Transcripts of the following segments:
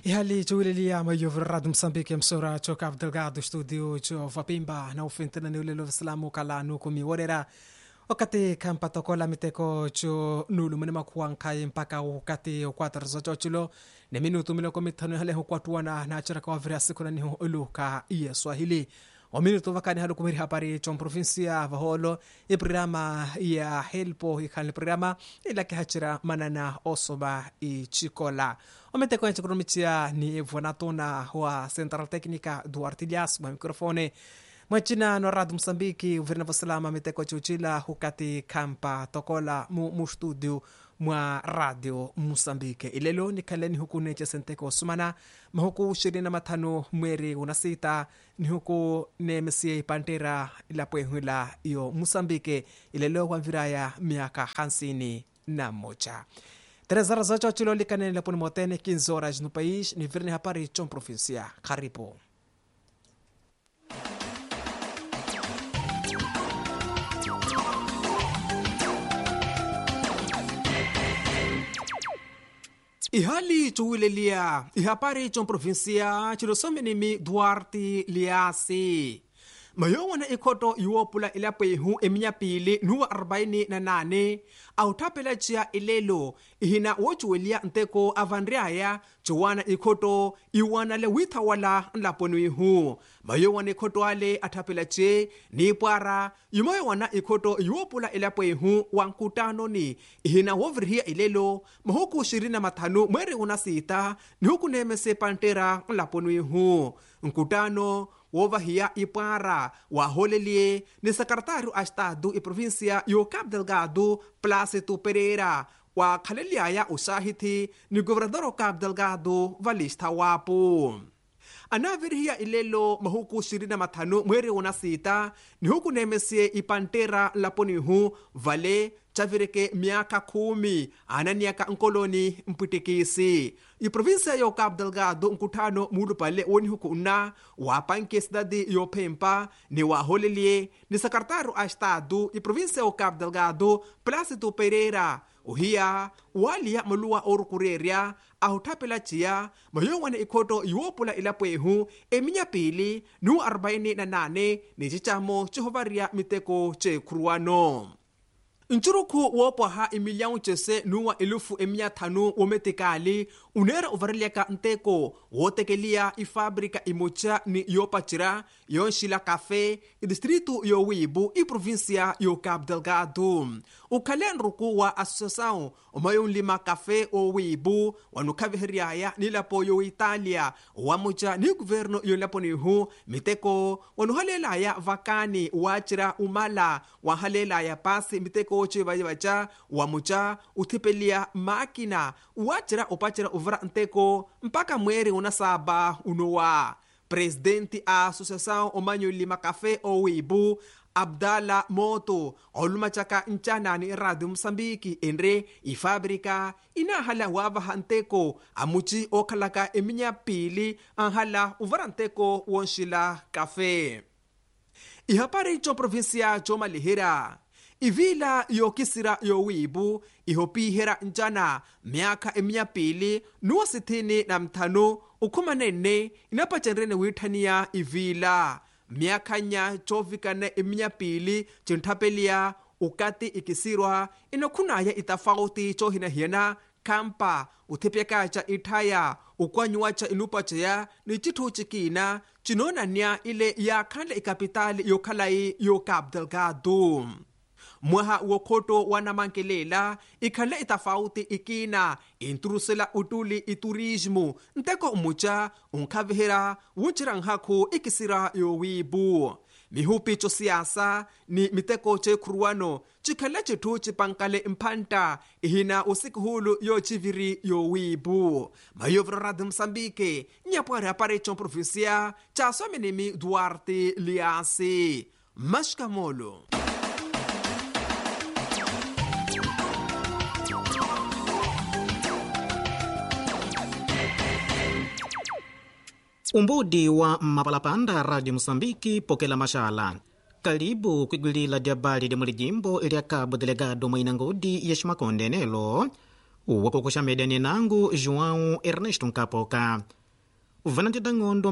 ihali cuwileliya mayovo radio moçambique emissora co cabo delgado estúdio co vapimba na ufentena ni ulelo vislamu kala nuku miworera wakati kampatokola miteko co nulu mune makuankai mpaka ukati ukwatarizo coculo ni minutu miloko mitano ihale hukwatuana na aceraka waviri sikuna nihu uluka iye swahili ominutu vakani halu kumiri habari con provinsia vaholo i programa ya helpo ikhalni programa ilaki hacira manana osoba i chikola ometeko enche kurumicia ni vonatuna wa central técnica do artilhas ma microfone mwacina no radio moçambique uvirina vosalama miteko cucila hukati kampa tokola mu, mu studio mwa radio moçambique ilelo nikhaleni huku neche senteko sumana mahuku ishirini na matano mweri una sita ni huku nemesie ipantera ilapwehwila iyo moçambique ilelo wamviraya miaka hansini na moja três horas ocho chilo likanene laponi motene 15 horas no país ni virne hapari chom provincia karibu ihali cuwilelia ihapari chom provincia chilosomenimi duarte liasi mayowana ikhoto iwopula ilapwehu eminya pili nuwa 48 authapela ciya ilelo ihina wocuweliya nteko avanriaya ciwana ikhoto iwanale withawala nlaponihu mayowana ikhoto ale athapela ce niipwara yumayowana ikhoto iwopula ilapwehu wa nkutanoni ihina wovirihiya ilelo mahuku 25 mweri una sita nihuku nemese pantera nlaponihu nkutano wovahiya ipwara waholelie ni sekretário a estado e província yo cabo delgado plácido pereira wakhaleliaya usahithi ni governador o cabo delgado valista wapo anavirihiya ilelo mahuku 25 mweri una sita ni huku nemesie ipantera laponihu vale chavireke miaka kumi ananiaka nkoloni mputikisi iprovinsia yo cabo delgado nkutano mulupale woni huku una wapanke cidade yo phempa ni waholelie ni secretário a estado iprovinsia yo cabo delgado plácido pereira uhiya waliya moluwa orukurerya ahuthapela ciya mayowana ikhoto iwopula ilapwehu eminya pili nu 48 ni cicamo cihovariya miteko ceekhuruwano ncuruku woopwaha imilhão cese nuwa ilufu emiya thanu wometikali uneera uvareleka nteko wootekeliya ifábrica imoca ni yoopacira yonxila café idistritu yowibu iprovíncia yo cabo delgado ukhale nruku wa associação omayonlima café owibu wanukhaviheryaya nilapo yoitalia wamuca ni guvernu yonlaponihu miteko wanuhalelaya vakani waacira umala wanhalelaya pasi miteko civayivaca wamuca uthipeliya máquina waacira upacira uvira nteko mpaka mweri una saba unowa presidente a associação omanyolima café owibu abdala moto olumacaka ncanani radio moçambique enre ifábrica inahala wavaha nteko amuci okhalaka eminya pili anhala uvara nteko wonxila café ihapari co provincia comalihira ivila yokisira yowibu ihopihera ncana myaka eminya pili nuwa sithini na mthanu ukhumanenne inapacenrene wiithaniya ivila myakanya covikana eminya pili cinthapeliya ukati ikisirwa inokhunaya itafauti cohinahiyana kampa uthipyakaca ithaya ukwanyuwaca inupaceya ni cithu cikina cinoonanya ile yakhanle ikapitali yokhalayi yo cabo delgado mwaha wokhoto wanamankelela ikhanle itafauti ikina inturusela utuli iturismo nteko muca unkhavihera wuncira nhaku ikisira yowibu mihupi cosiasa ni miteko ceekhuruwano cikhale cithu cipankale mphanta ihina usikihulu yoociviri yowibu mayoviro radio moçambique nyapwari apare co provincia casomenemi duarte liasi mashikamolo umbudi wa mapalapanda radio moçambiki pokela maxala kalibu kwigwilila lya bali lya mulijimbo lya cabo delegado mwaina ngodi ya ximakonde nelo wakukuxa mediani nangu joão ernesto nkapoka vanatenda ng'ondo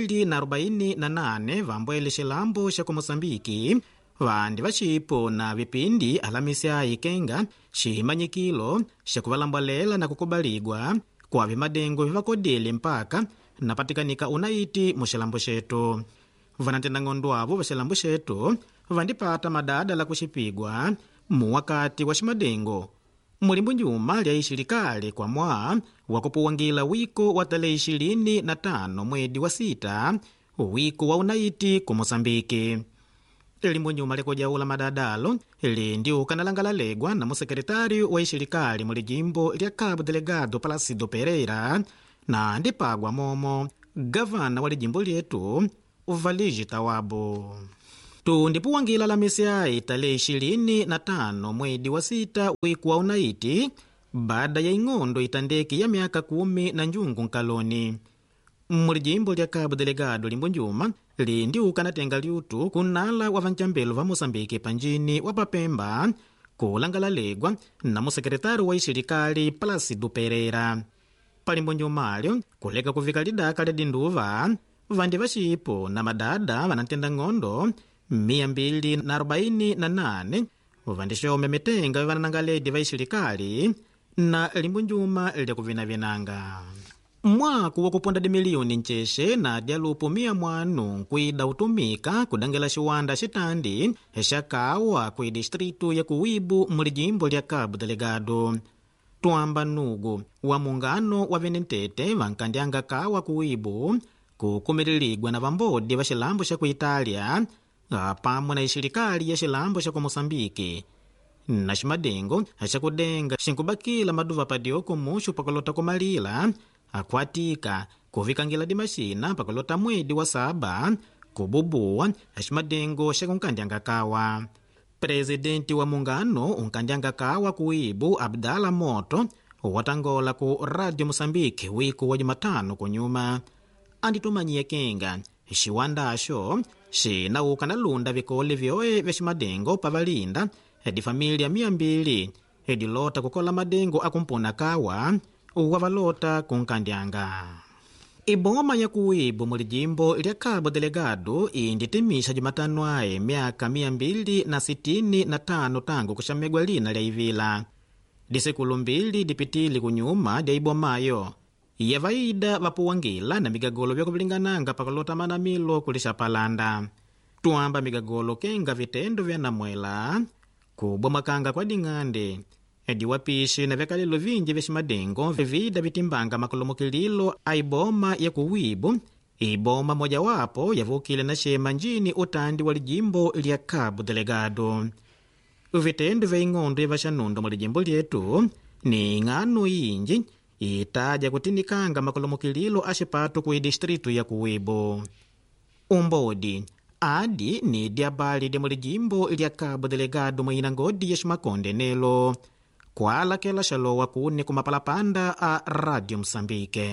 248 vambwele xilambo xa ku moçambiki vandi va xipo na vipindi alamisi ayi kenga ximanyikilo xa kuvalambwalela na kukubaligwa kwave madengo vivakodile mpaka napatikanika unaiti mu xilambo xetu vanatenda ng'ondo avo va xilambo xetu vandipata madada la kuxipigwa muwakati wa ximadengo mulimbu nyuma lya ixilekale kwa mwa wa kupuwangila wiko wa tale ishirini na tano mwedi wa sita wiko wa unaiti ku moçambiki limbu nyuma lyakujaula madadalo lindi ukanalangalalegwa na musekretari wa ixilekali mu lijimbo lya cabo delegado palacido pereira na ndipagwa momo gavana wa lijimbo lyetu valigi tawabo tundipuwangila lamisi ayi tale ishirini na tano mwedi wa sita wiku wa unaiti baada ya ing'ondo itandeki ya miaka kumi na njungu nkaloni mulijimbo lya cabo delegado limbu njuma lindi ukanatenga lyutu kunala wa vancambelo va moçambike panjini wa papemba kulangalalegwa na musekretari wa ixilekali palacido pereira palimbu njumalyo kuleka kuvika lidaka lya dinduva vandi va xipo na madada vanatenda ng'ondo 248 vandixome mitenga vanangaledi va ixilekali na limbu njuma lya kuvinavinanga mwaku wa kuponda dimiliyoni ncexe na dyalupu miya mwanu nkwida utumika kudangela xiwanda xitandi xa kawa kwi distritu ya kuwibu mu lijimbo lya cabo delegado twamba nugu wa mungano wa venentete vankandyanga kawa kuwibu kukumililigwa na vambodi va xilambo xa ku itália pamwe na ixilekali ya xilambo xa ku moçambike na ximadengo xa kudenga xinkubakila maduva padioko muxu pakulota kumalila akwatika kuvikangila dimaxina pakulota mwedi wa saba kububuwa ximadengo xa kunkandyanga kawa presidenti wa mungano unkandyanga kawa kuibu abdala moto watangola ku radio moçambike wiku wa jumatano kunyuma anditumanyiye kenga xiwandaxo xinauka na lunda vikole vyoe vya ximadengo pavalinda difamilia mia mbili edilota kukola madengo akumpona kawa wa valota kunkandyanga iboma ya kuwibu mu lijimbo lya cabo delegado inditimisha jumatano ayi myaka mia mbili na sitini na tano tangu kuxamegwa lina lya ivila disekulu mbili dipitili kunyuma dya ibomayo yavaida vapuwangila na migagolo vyakuvilingananga pakulota manamilo kulixapalanda twamba migagolo kenga vitendo vya namwela kubwamakanga kwa ding'ande ediwapishi na vyakalelo vinji vya ximadengo vivida vitimbanga makolomokililo a iboma ya kuwibu iboma mojawapo yavukile na xema njini utandi wa lijimbo lya cabo delegado vitendo vya ing'ondo ya vaxanundo mu lijimbo lyetu ni ing'ano yinji itaja kutinikanga makolomokililo a xipatu ku distritu ya kuwibu umbodi adi ni diabali dia mu lijimbo lya cabo delegado mwina ngodi ya ximakonde nelo kwalakela xalowa kuni kumapalapanda a radio msambike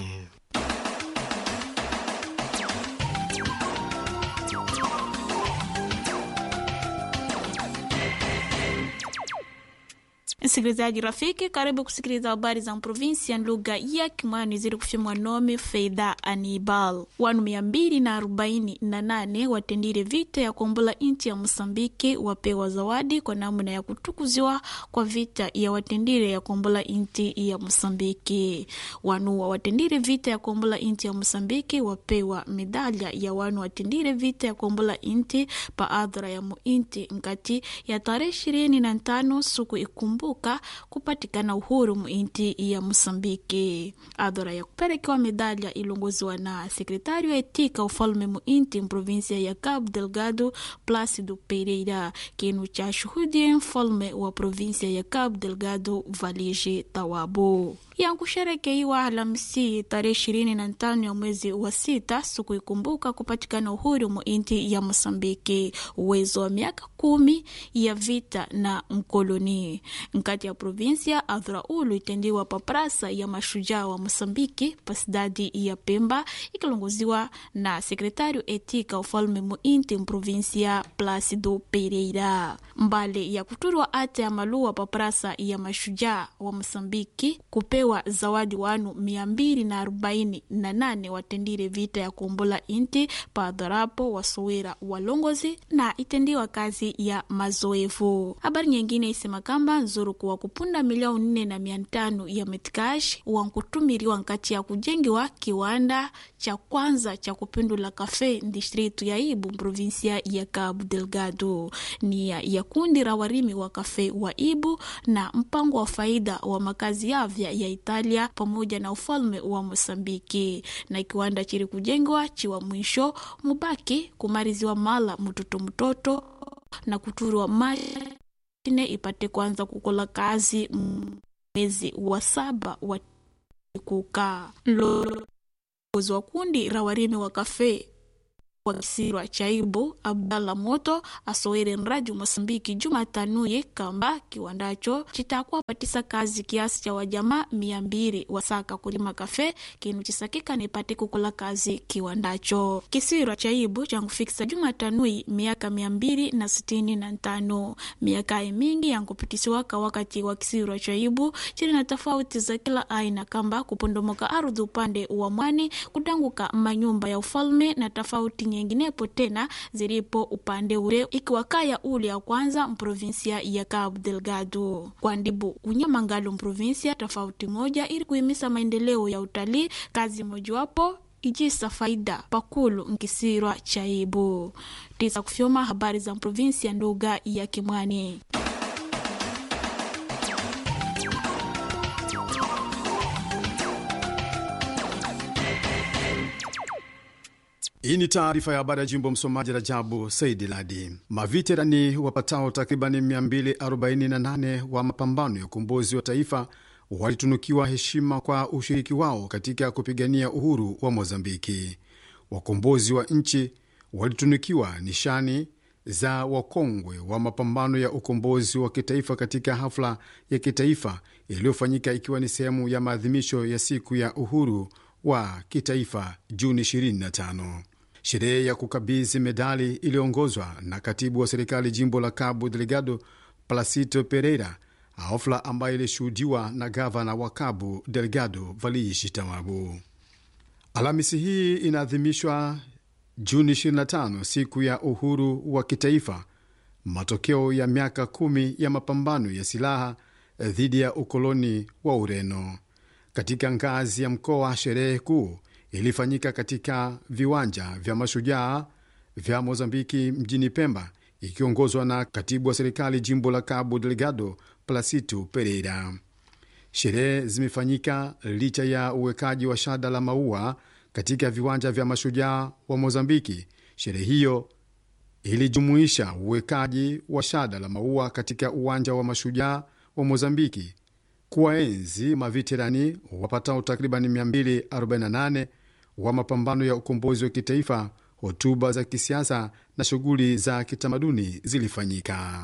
msikilizaji rafiki karibu kusikiliza habari za provinsia lugha ya kimwani zili kufyemwa nome feidha anibal wanu mia mbili na arobaini na nane watendile vita ya kuombola nchi ya mosambiki wapewa zawadi kwa namna ya kutukuziwa kwa vita ya watendile ya kuombola nchi ya mosambiki wanuwa watendile vita ya kuombola nchi ya mosambiki wapewa medalya ya wanu watendile vita ya kuombola nchi pa adhara ya muinti nkati ya tarehe ishirini na tano suku ikumbu kukumbuka kupatikana uhuru muinti ya mosambiki adhora ya kupelekewa medalya ilongoziwa na sekretari wa etika ufalme muinti mprovinsia ya cabo delgado placido pereira kinu cha shuhudi mfalme wa provinsia ya cabo delgado valige tawabo yankusherekeiwa Alhamisi tarehe ishirini na tano ya mwezi wa sita siku ikumbuka kupatikana uhuru mu inti ya Mosambiki. Uwezo wa miaka kumi ya vita na mkoloni nkati ya provinsia adhuraulu itendiwa pa prasa ya mashujaa wa mosambiki pa cidade ya pemba ikilongoziwa na sekretário etika ufalme muinti mprovinsia plácido pereira mbali ya kuturwa ate ya maluwa pa prasa ya mashujaa wa mosambiki kupewa zawadi wanu 248 watendire vita ya kuombola inti pa adharapo wasowera walongozi na itendiwa kazi ya mazoevu habari nyingine isema kamba nzuru kuwa kupunda milioni nne na mia tano ya metcash wankutumiriwa nkati ya kujengiwa kiwanda cha kwanza cha kupindula kafe distritu ya ibu provinsia ya cabo delgado ni ya, ya kundi la warimi wa kafe wa ibu na mpango wa faida wa makazi yavya ya italia pamoja na ufalme wa mosambiki na kiwanda chiri kujengwa chiwa mwisho mubaki kumariziwa mala mtoto mtoto na kuturwa mashine ipate kwanza kukola kazi mwezi wa saba wa kukaa lozi wa kundi la warimi wa kafe wa kisirwa chaibu abdalla moto asowere nradi mosambiki jumatanuye kamba kiwandacho chitakuwa patisa kazi kiasi cha wajamaa mia mbili wasaka kulima kafe kinu chisakika nipate kukola kazi kiwandacho kisirwa chaibu chankufikisa jumatanui miaka mia mbili na sitini na ntano miaka mingi yankupitisiwaka wakati wa kisirwa chaibu chili na tofauti za kila aina kamba kupondomoka ardhi upande wa mwani kutanguka manyumba ya ufalme na tofauti nyinginepo tena zilipo upande ule ikiwa kaya ule ya kwanza mprovinsia ya Cabo Delgado kwa ndibu unyamangalo mprovinsia tofauti moja ili kuhimisa maendeleo ya utalii kazi mojawapo ijisa faida pakulu nkisirwa chaibu tisa kufyoma habari za mprovinsia nduga ya Kimwani. Hii ni taarifa ya habari ya jimbo. Msomaji Rajabu Saidi Ladi. Maviterani wapatao takribani 248 wa mapambano ya ukombozi wa taifa walitunukiwa heshima kwa ushiriki wao katika kupigania uhuru wa Mozambiki. Wakombozi wa nchi walitunukiwa nishani za wakongwe wa mapambano ya ukombozi wa kitaifa katika hafla ya kitaifa iliyofanyika ikiwa ni sehemu ya maadhimisho ya siku ya uhuru wa kitaifa Juni 25. Sherehe ya kukabidhi medali iliyoongozwa na katibu wa serikali jimbo la Cabo Delgado Placito Pereira, hafla ambayo ilishuhudiwa na gavana wa Cabo Delgado Valishi Tamabu. Alhamisi hii inaadhimishwa Juni 25, siku ya uhuru wa kitaifa, matokeo ya miaka kumi ya mapambano ya silaha dhidi ya ukoloni wa Ureno. Katika ngazi ya mkoa, sherehe kuu ilifanyika katika viwanja vya mashujaa vya Mozambiki mjini Pemba, ikiongozwa na katibu wa serikali jimbo la Cabo Delgado Placito Pereira. Sherehe zimefanyika licha ya uwekaji wa shada la maua katika viwanja vya mashujaa wa Mozambiki. Sherehe hiyo ilijumuisha uwekaji wa shada la maua katika uwanja wa mashujaa wa Mozambiki kuwaenzi maviterani wapatao takriban 248 wa mapambano ya ukombozi wa kitaifa. Hotuba za kisiasa na shughuli za kitamaduni zilifanyika.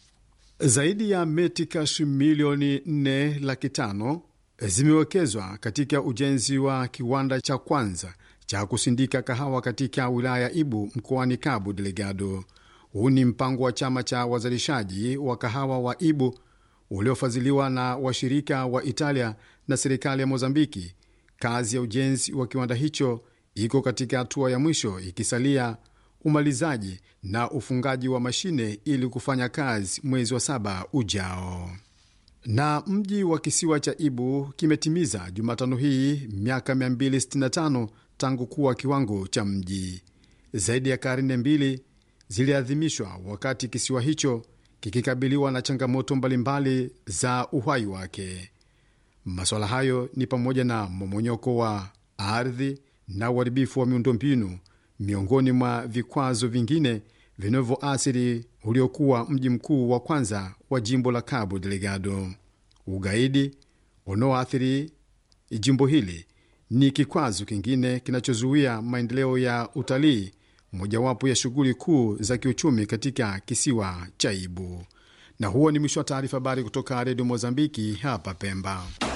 Zaidi ya metikash milioni 4 laki tano zimewekezwa katika ujenzi wa kiwanda cha kwanza cha kusindika kahawa katika wilaya ya Ibu mkoani Cabo Delgado. Huu ni mpango wa chama cha wazalishaji wa kahawa wa Ibu uliofadhiliwa na washirika wa Italia na serikali ya Mozambiki. Kazi ya ujenzi wa kiwanda hicho iko katika hatua ya mwisho, ikisalia umalizaji na ufungaji wa mashine ili kufanya kazi mwezi wa saba ujao. Na mji wa kisiwa cha Ibu kimetimiza Jumatano hii miaka 265 tangu kuwa kiwango cha mji. Zaidi ya karne mbili ziliadhimishwa wakati kisiwa hicho kikikabiliwa na changamoto mbalimbali za uhai wake. Masuala hayo ni pamoja na momonyoko wa ardhi na uharibifu wa miundombinu, miongoni mwa vikwazo vingine vinavyoathiri uliokuwa mji mkuu wa kwanza wa jimbo la Cabo Delgado. Ugaidi unaoathiri jimbo hili ni kikwazo kingine kinachozuia maendeleo ya utalii mojawapo ya shughuli kuu za kiuchumi katika kisiwa cha Ibu. Na huo ni mwisho wa taarifa habari kutoka redio Mozambiki hapa Pemba.